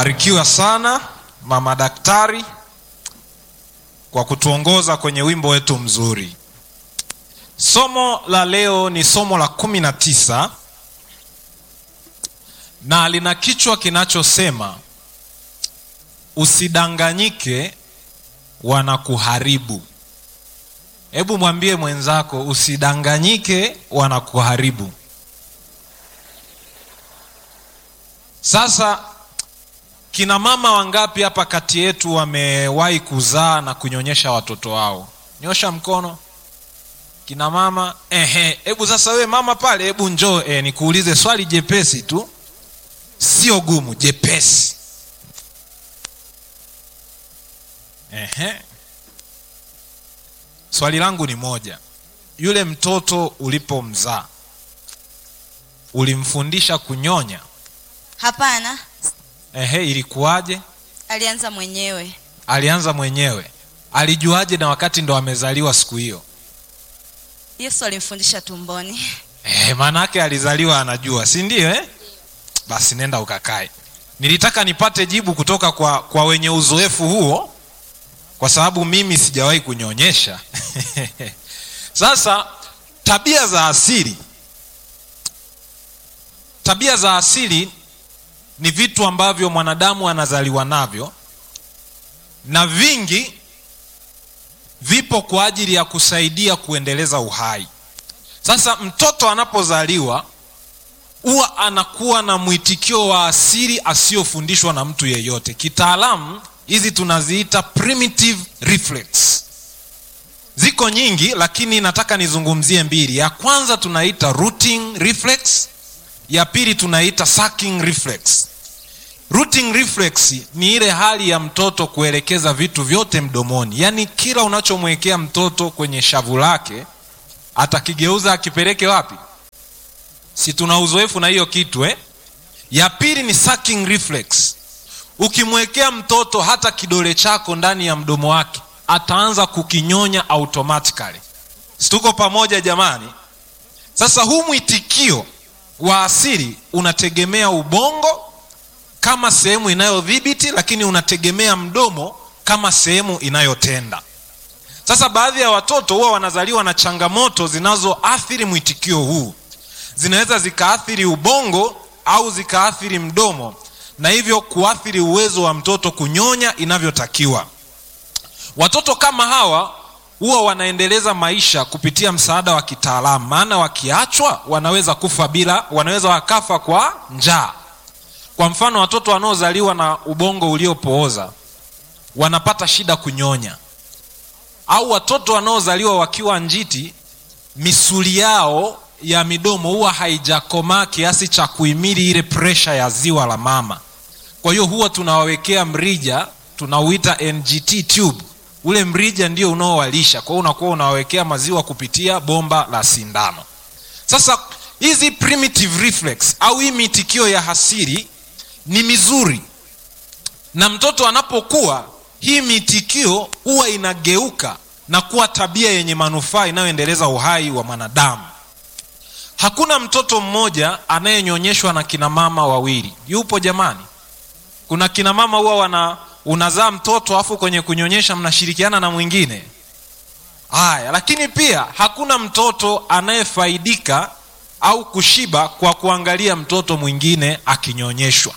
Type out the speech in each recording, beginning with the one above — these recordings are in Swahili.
barikiwa sana mama daktari kwa kutuongoza kwenye wimbo wetu mzuri somo la leo ni somo la kumi na tisa na lina kichwa kinachosema usidanganyike wanakuharibu hebu mwambie mwenzako usidanganyike wanakuharibu sasa kina mama wangapi hapa kati yetu wamewahi kuzaa na kunyonyesha watoto wao nyosha mkono kina mama ehe hebu sasa wewe mama pale hebu njoo eh, nikuulize swali jepesi tu sio gumu jepesi ehe swali langu ni moja yule mtoto ulipomzaa ulimfundisha kunyonya Hapana, ehe ilikuwaje alianza mwenyewe. alianza mwenyewe alijuaje na wakati ndo amezaliwa siku hiyo Yesu alimfundisha tumboni. Eh, maanake alizaliwa anajua si ndio eh? basi nenda ukakae nilitaka nipate jibu kutoka kwa, kwa wenye uzoefu huo kwa sababu mimi sijawahi kunyonyesha sasa tabia za asili tabia za asili ni vitu ambavyo mwanadamu anazaliwa navyo na vingi vipo kwa ajili ya kusaidia kuendeleza uhai sasa mtoto anapozaliwa huwa anakuwa na mwitikio wa asili asiyofundishwa na mtu yeyote kitaalamu hizi tunaziita primitive reflex ziko nyingi lakini nataka nizungumzie mbili ya kwanza tunaita rooting reflex ya pili tunaita sucking reflex rooting reflex ni ile hali ya mtoto kuelekeza vitu vyote mdomoni yaani kila unachomwekea mtoto kwenye shavu lake atakigeuza akipeleke wapi si tuna uzoefu na hiyo kitu eh? ya pili ni sucking reflex ukimwekea mtoto hata kidole chako ndani ya mdomo wake ataanza kukinyonya automatically situko pamoja jamani sasa huu mwitikio wa asili unategemea ubongo kama sehemu inayodhibiti lakini unategemea mdomo kama sehemu inayotenda sasa baadhi ya watoto huwa wanazaliwa na changamoto zinazoathiri mwitikio huu zinaweza zikaathiri ubongo au zikaathiri mdomo na hivyo kuathiri uwezo wa mtoto kunyonya inavyotakiwa watoto kama hawa huwa wanaendeleza maisha kupitia msaada wa kitaalamu maana wakiachwa wanaweza kufa bila wanaweza wakafa kwa njaa kwa mfano watoto wanaozaliwa na ubongo uliopooza wanapata shida kunyonya au watoto wanaozaliwa wakiwa njiti misuli yao ya midomo huwa haijakomaa kiasi cha kuhimili ile presha ya ziwa la mama kwa hiyo huwa tunawawekea mrija tunauita ngt tube ule mrija ndio unaowalisha kwa hiyo unakuwa unawawekea maziwa kupitia bomba la sindano sasa hizi primitive reflex au hii mitikio ya hasiri ni mizuri na mtoto anapokuwa hii mitikio huwa inageuka na kuwa tabia yenye manufaa inayoendeleza uhai wa mwanadamu hakuna mtoto mmoja anayenyonyeshwa na kina mama wawili yupo jamani kuna kina mama huwa wana unazaa mtoto afu kwenye kunyonyesha mnashirikiana na mwingine haya lakini pia hakuna mtoto anayefaidika au kushiba kwa kuangalia mtoto mwingine akinyonyeshwa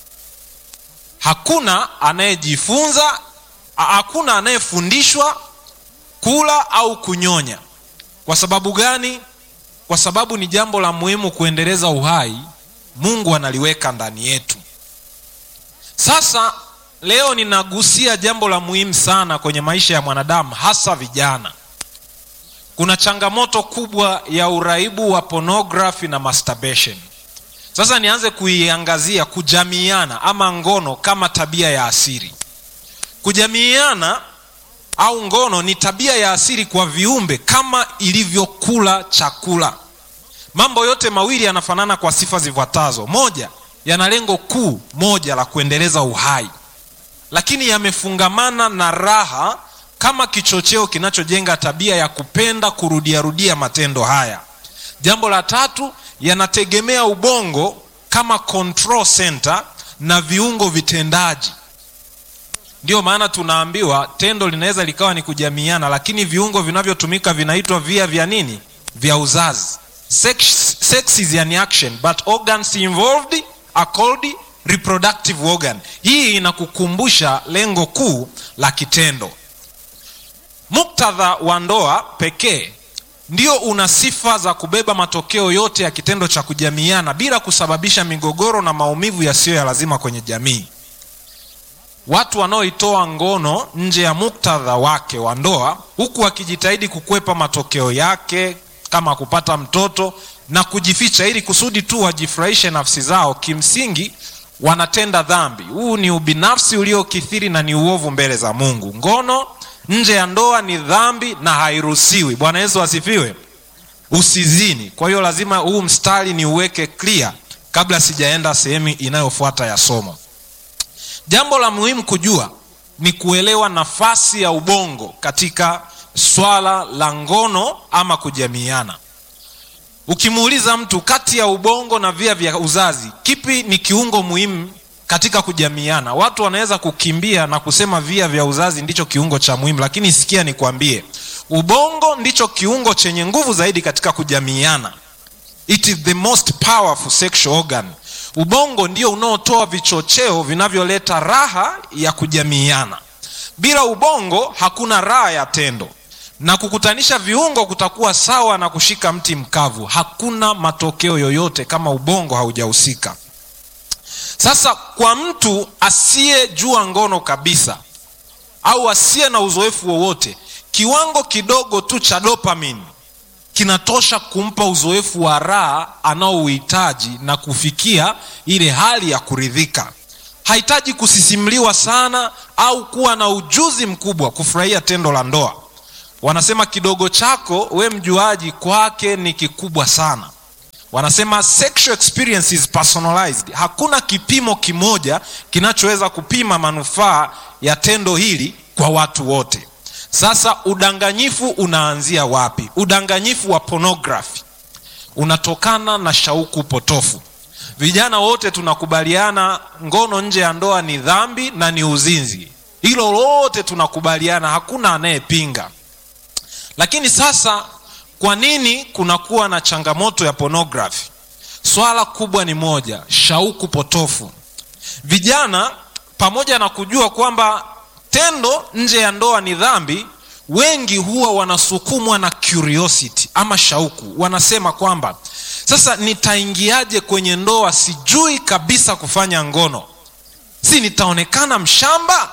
hakuna anayejifunza hakuna anayefundishwa kula au kunyonya kwa sababu gani kwa sababu ni jambo la muhimu kuendeleza uhai mungu analiweka ndani yetu sasa leo ninagusia jambo la muhimu sana kwenye maisha ya mwanadamu hasa vijana kuna changamoto kubwa ya uraibu wa pornography na masturbation sasa nianze kuiangazia kujamiiana ama ngono kama tabia ya asili kujamiiana au ngono ni tabia ya asili kwa viumbe kama ilivyokula chakula mambo yote mawili yanafanana kwa sifa zifuatazo moja yana lengo kuu moja la kuendeleza uhai lakini yamefungamana na raha kama kichocheo kinachojenga tabia ya kupenda kurudiarudia matendo haya jambo la tatu yanategemea ubongo kama control center na viungo vitendaji ndiyo maana tunaambiwa tendo linaweza likawa ni kujamiana lakini viungo vinavyotumika vinaitwa via vya nini vya uzazi sex, sex is an action but organs involved are called reproductive organ hii inakukumbusha lengo kuu la kitendo muktadha wa ndoa pekee ndio una sifa za kubeba matokeo yote ya kitendo cha kujamiana bila kusababisha migogoro na maumivu yasiyo ya lazima kwenye jamii watu wanaoitoa ngono nje ya muktadha wake wa ndoa huku wakijitahidi kukwepa matokeo yake kama kupata mtoto na kujificha ili kusudi tu wajifurahishe nafsi zao kimsingi wanatenda dhambi huu ni ubinafsi uliokithiri na ni uovu mbele za mungu ngono nje ya ndoa ni dhambi na hairuhusiwi bwana yesu asifiwe usizini kwa hiyo lazima huu mstari ni uweke clear kabla sijaenda sehemu inayofuata ya somo jambo la muhimu kujua ni kuelewa nafasi ya ubongo katika swala la ngono ama kujamiana ukimuuliza mtu kati ya ubongo na via vya uzazi kipi ni kiungo muhimu katika kujamiana watu wanaweza kukimbia na kusema via vya uzazi ndicho kiungo cha muhimu lakini sikia nikwambie ubongo ndicho kiungo chenye nguvu zaidi katika kujamiana it is the most powerful sexual organ ubongo ndio unaotoa vichocheo vinavyoleta raha ya kujamiana bila ubongo hakuna raha ya tendo na kukutanisha viungo kutakuwa sawa na kushika mti mkavu hakuna matokeo yoyote kama ubongo haujahusika sasa kwa mtu asiyejua ngono kabisa au asiye na uzoefu wowote kiwango kidogo tu cha dopamine kinatosha kumpa uzoefu wa raha anaouhitaji na kufikia ile hali ya kuridhika hahitaji kusisimliwa sana au kuwa na ujuzi mkubwa kufurahia tendo la ndoa wanasema kidogo chako we mjuaji kwake ni kikubwa sana wanasema sexual experience is personalized hakuna kipimo kimoja kinachoweza kupima manufaa ya tendo hili kwa watu wote sasa udanganyifu unaanzia wapi udanganyifu wa pornography unatokana na shauku potofu vijana wote tunakubaliana ngono nje ya ndoa ni dhambi na ni uzinzi hilo lote tunakubaliana hakuna anayepinga lakini sasa kwa nini kunakuwa na changamoto ya pornography swala kubwa ni moja shauku potofu vijana pamoja na kujua kwamba tendo nje ya ndoa ni dhambi wengi huwa wanasukumwa na curiosity ama shauku wanasema kwamba sasa nitaingiaje kwenye ndoa sijui kabisa kufanya ngono si nitaonekana mshamba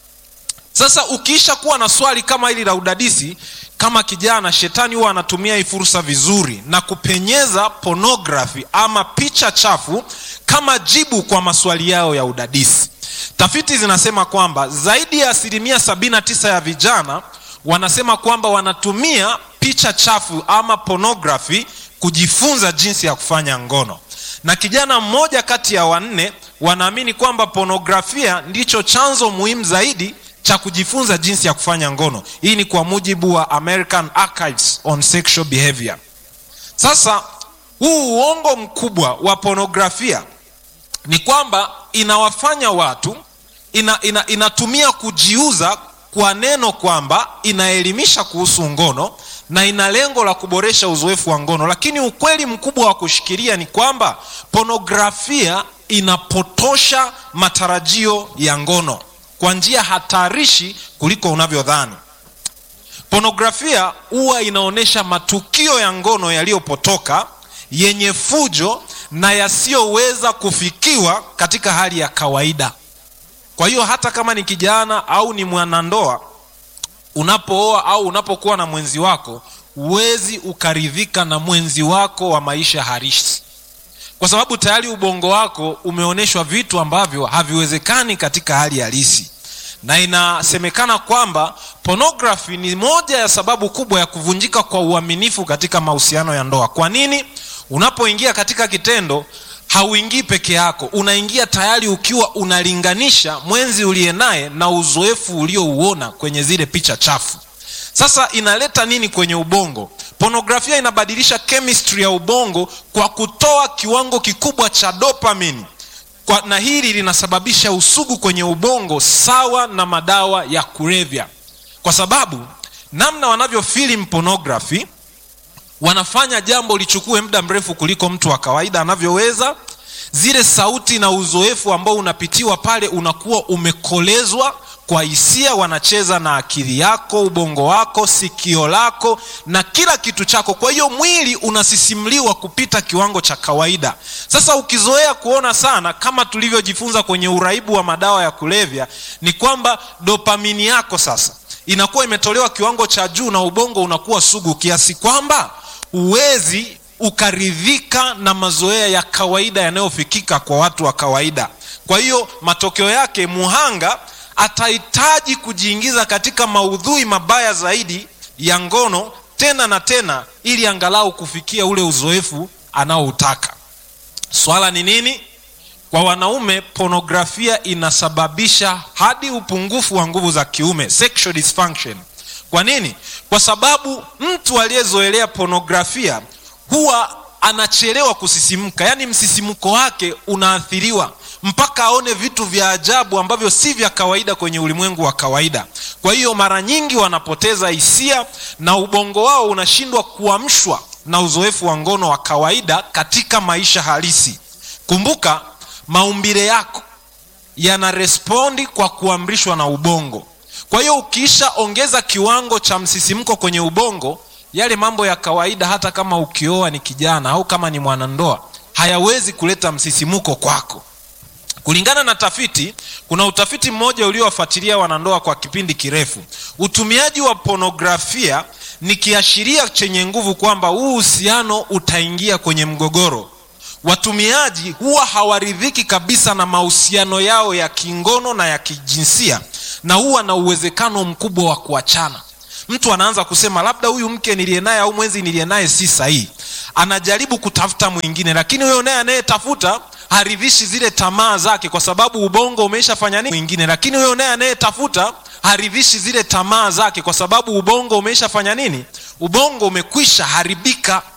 sasa ukiisha kuwa na swali kama hili la udadisi kama kijana shetani huwa anatumia hii fursa vizuri na kupenyeza pornography ama picha chafu kama jibu kwa maswali yao ya udadisi tafiti zinasema kwamba zaidi ya asilimia 79 ya vijana wanasema kwamba wanatumia picha chafu ama pornography kujifunza jinsi ya kufanya ngono na kijana mmoja kati ya wanne wanaamini kwamba pornografia ndicho chanzo muhimu zaidi cha kujifunza jinsi ya kufanya ngono hii ni kwa mujibu wa american archives on sexual behavior sasa huu uongo mkubwa wa pornografia ni kwamba inawafanya watu ina, ina, inatumia kujiuza kwa neno kwamba inaelimisha kuhusu ngono na ina lengo la kuboresha uzoefu wa ngono lakini ukweli mkubwa wa kushikilia ni kwamba pornografia inapotosha matarajio ya ngono kwa njia hatarishi kuliko unavyodhani pornografia huwa inaonyesha matukio ya ngono yaliyopotoka yenye fujo na yasiyoweza kufikiwa katika hali ya kawaida kwa hiyo hata kama ni kijana au ni mwanandoa unapooa au unapokuwa na mwenzi wako huwezi ukaridhika na mwenzi wako wa maisha harisi kwa sababu tayari ubongo wako umeonyeshwa vitu ambavyo haviwezekani katika hali halisi na inasemekana kwamba pornography ni moja ya sababu kubwa ya kuvunjika kwa uaminifu katika mahusiano ya ndoa kwa nini unapoingia katika kitendo hauingii peke yako unaingia tayari ukiwa unalinganisha mwenzi uliye naye na uzoefu uliouona kwenye zile picha chafu sasa inaleta nini kwenye ubongo pornografia inabadilisha chemistry ya ubongo kwa kutoa kiwango kikubwa cha dopamine kwa, na hili linasababisha usugu kwenye ubongo sawa na madawa ya kulevya kwa sababu namna wanavyo film pornography wanafanya jambo lichukue muda mrefu kuliko mtu wa kawaida anavyoweza zile sauti na uzoefu ambao unapitiwa pale unakuwa umekolezwa kwa hisia wanacheza na akili yako ubongo wako sikio lako na kila kitu chako kwa hiyo mwili unasisimliwa kupita kiwango cha kawaida sasa ukizoea kuona sana kama tulivyojifunza kwenye uraibu wa madawa ya kulevya ni kwamba dopamini yako sasa inakuwa imetolewa kiwango cha juu na ubongo unakuwa sugu kiasi kwamba huwezi ukaridhika na mazoea ya kawaida yanayofikika kwa watu wa kawaida kwa hiyo matokeo yake muhanga atahitaji kujiingiza katika maudhui mabaya zaidi ya ngono tena na tena ili angalau kufikia ule uzoefu anaoutaka swala ni nini kwa wanaume pornografia inasababisha hadi upungufu wa nguvu za kiume sexual dysfunction kwa nini kwa sababu mtu aliyezoelea pornografia huwa anachelewa kusisimka yaani msisimko wake unaathiriwa mpaka aone vitu vya ajabu ambavyo si vya kawaida kwenye ulimwengu wa kawaida kwa hiyo mara nyingi wanapoteza hisia na ubongo wao unashindwa kuamshwa na uzoefu wa ngono wa kawaida katika maisha halisi kumbuka maumbile yako yanarespondi kwa kuamrishwa na ubongo kwa hiyo ukiisha ongeza kiwango cha msisimko kwenye ubongo yale mambo ya kawaida hata kama ukioa ni kijana au kama ni mwanandoa hayawezi kuleta msisimuko kwako kulingana na tafiti kuna utafiti mmoja uliowafuatilia wanandoa kwa kipindi kirefu utumiaji wa ponografia ni kiashiria chenye nguvu kwamba huu uhusiano utaingia kwenye mgogoro watumiaji huwa hawaridhiki kabisa na mahusiano yao ya kingono na ya kijinsia na huwa na uwezekano mkubwa wa kuachana mtu anaanza kusema labda huyu mke niliye naye au mwenzi niliye naye si sahihi anajaribu kutafuta mwingine lakini huyo naye anayetafuta haridhishi zile tamaa zake kwa sababu ubongo umeshafanya nini mwingine lakini huyo naye anayetafuta haridhishi zile tamaa zake kwa sababu ubongo umeshafanya nini ubongo umekwisha haribika